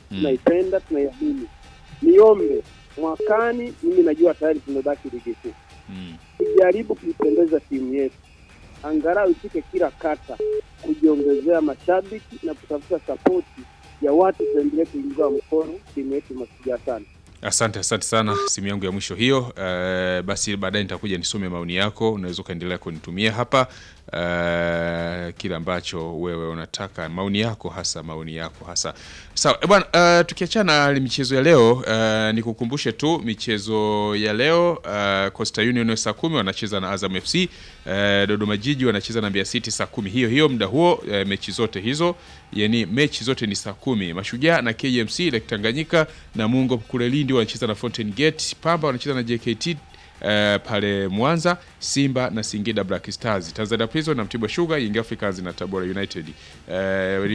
tunaipenda, tunaiamini. Niombe mwakani, mimi najua tayari tumebaki ligi kuu, Mm. tujaribu kuipendeza timu yetu, angalau ifike kila kata, kujiongezea mashabiki na kutafuta sapoti ya watu, tuendelee kuingia mkono timu yetu Mashujaa sana. Asante, asante sana. Simu yangu ya mwisho hiyo. Eh, basi baadaye nitakuja nisome maoni yako, unaweza ukaendelea kunitumia hapa eh, kile ambacho wewe unataka, maoni yako hasa, maoni yako hasa. Sawa eh, bwana, eh, tukiachana na michezo ya leo eh, nikukumbushe tu michezo ya leo eh, Coastal Union saa kumi wanacheza na Azam FC eh, Dodoma Jiji wanacheza na Mbeya City saa kumi hiyo hiyo muda huo eh, mechi zote hizo yani mechi zote ni saa kumi. Mashujaa na KMC Lake Tanganyika na Mungo kule Lindi wanacheza na Fountain Gate. Pamba wanacheza na JKT eh, pale Mwanza. Simba na Singida Black Stars. Tanzania Prison na Mtibwa Sugar, Young Africans na Tabora United. Eh,